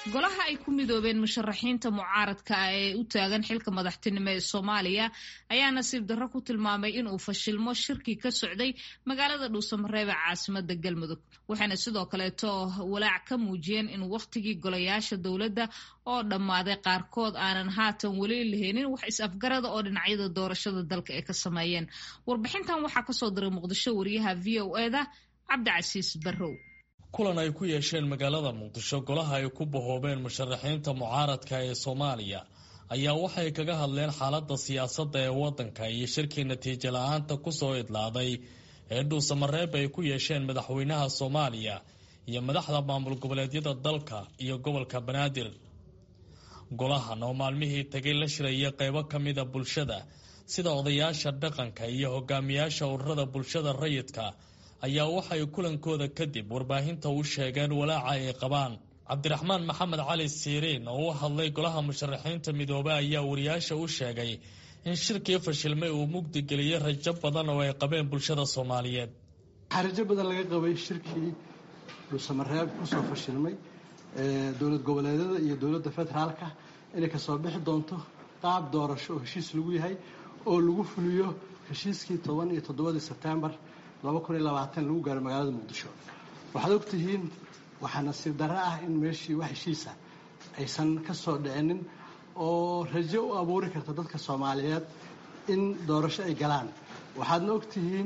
golaha ay ku midoobeen musharaxiinta mucaaradka ah ee u taagan xilka madaxtinimo ee soomaaliya ayaa nasiib darro ku tilmaamay inuu fashilmo shirkii ka socday magaalada dhuusamareeb ee caasimada galmudug waxayna sidoo kaleeto walaac ka muujiyeen in wakhtigii golayaasha dowladda oo dhammaaday qaarkood aanan haatan weli laheenin wax is-afgarada oo dhinacyada doorashada dalka ay ka sameeyeen warbixintan waxaa kasoo diray muqdisho wariyaha v o eda cabdicasiis barrow kulan ay ku yeesheen magaalada muqdisho golaha ay ku bahoobeen musharaxiinta mucaaradka ee soomaaliya ayaa waxay kaga hadleen xaaladda siyaasadda ee waddanka iyo shirkii natiijo la-aanta kusoo idlaaday ee dhuusamareeb ay ku yeesheen madaxweynaha soomaaliya iyo madaxda maamul goboleedyada dalka iyo gobolka banaadir golahan oo maalmihii tagay la shiraya qeybo ka mida bulshada sida odayaasha dhaqanka iyo hogaamiyaasha ururada bulshada rayidka ayaa waxay kulankooda kadib warbaahinta u sheegeen walaaca ay qabaan cabdiraxmaan maxamed cali siiriin oo u hadlay golaha musharaxiinta midoobe ayaa wariyaasha u sheegay in shirkii fashilmay uu mugdi geliyey rajo badan oo ay qabeen bulshada soomaaliyeed waxaa rajo badan laga qabay shirkii dhuusamareeb kusoo fashilmay dowlad goboleedyada iyo dowladda federaalka inay kasoo bixi doonto qaab doorasho oo heshiis lagu yahay oo lagu fuliyo heshiiskii toban iyo toddobadii sebtembar lagu gaaro magaalada muqdisho waxaad ogtihiin waxaa nasiib darro ah in meeshii wax heshiisa aysan ka soo dhicinin oo rajo u abuuri karta dadka soomaaliyeed in doorasho ay galaan waxaadna ogtihiin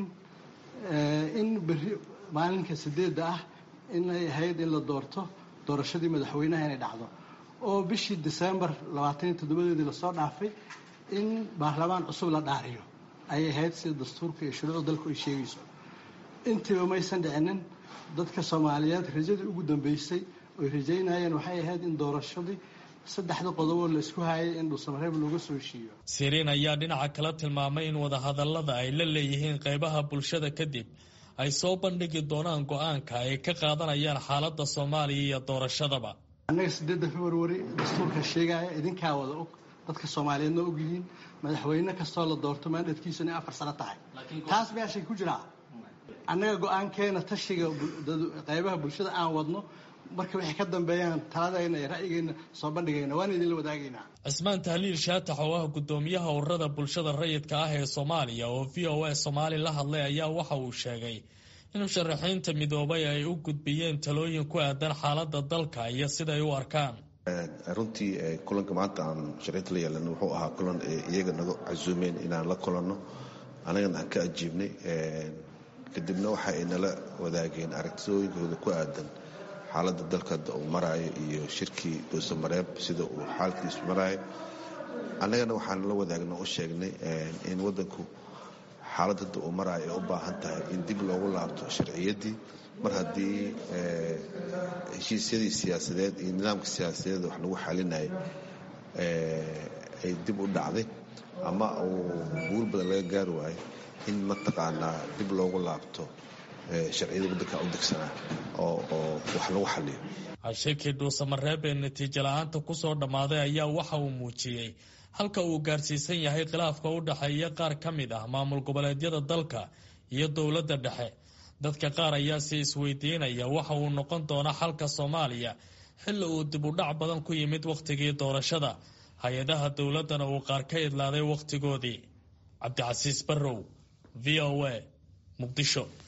in berri maalinka sideedda ah inay ahayd in la doorto doorashadii madaxweynaha inay dhacdo oo bishii disembar labaataniyo toddobadeedii lasoo dhaafay in baarlamaan cusub la dhaariyo ayay ahayd sida dastuurka iyo shuruucda dalku ay sheegayso intiiba maysan dhicinin dadka soomaaliyeed rajadii ugu dambeysay oy rajaynayeen waxay ahayd in doorashadii saddexda qodoboo la isku hayay in dhuusamareeb looga soo heshiiyo siriin ayaa dhinaca kala tilmaamay in wadahadallada ay la leeyihiin qeybaha bulshada kadib ay soo bandhigi doonaan go-aanka ay ka qaadanayaan xaaladda soomaaliya iyo doorashadaba annaga sideedda februari dastuurka sheegaya idinkaa wada og dadka soomaaliyeedna ogyihiin madaxweyne kastoo la doorto maandadkiisu inay afar sano tahay taas meeshay ku jiraa annaga go-aankeena tashiga qaybaha bulshada aan wadno marka waxay ka dambeeyaan taladayna iyo ra'yigeyna soo bandhigayna waan idinla wadaagaynaa cismaan tahliil shaatax oo ah guddoomiyaha ururada bulshada rayidka ah ee soomaaliya oo v o a soomaali la hadlay ayaa waxa uu sheegay in musharaxiinta midoobay ay u gudbiyeen talooyin ku aadan xaaladda dalka iyo siday u arkaan runtii kulanka maanta aan musharaxiinta la yeelana wuxuu ahaa kulan iyaga naga casuumeen inaan la kulanno anagana aan ka ajiibnay kadibna waxa ay nala wadaageen aragtidooyinkooda ku aadan xaaladda dalka uu maraayo iyo shirkii dhuusamareeb sida uu xaalkiisu maraayo annagana waxaan la wadaagna u sheegnay in waddanku xaaladda uu maraayo ay u baahan tahay in dib loogu laabto sharciyaddii mar haddii heshiisyadii siyaasadeed iyo nidaamka siyaasadeed wax lagu xalinayay ay dib u dhacday ama uu guul badan laga gaari waayo in mataqaanaa dib loogu laabto sharciyada waddanka u degsanaa oo wax lagu xaliyo shirkii dhuusamareeb ee natiijo la-aanta kusoo dhammaaday ayaa waxa uu muujiyey halka uu gaarsiisan yahay khilaafka u dhexeeya qaar ka mid ah maamul goboleedyada dalka iyo dowladda dhexe dadka qaar ayaa si isweydiinaya waxa uu noqon doonaa xalka soomaaliya xilli uu dib u dhac badan ku yimid wakhtigii doorashada hay-adaha dowladdana uu qaar ka idlaaday wakhtigoodii cabdicasiis barrow v o a muqdisho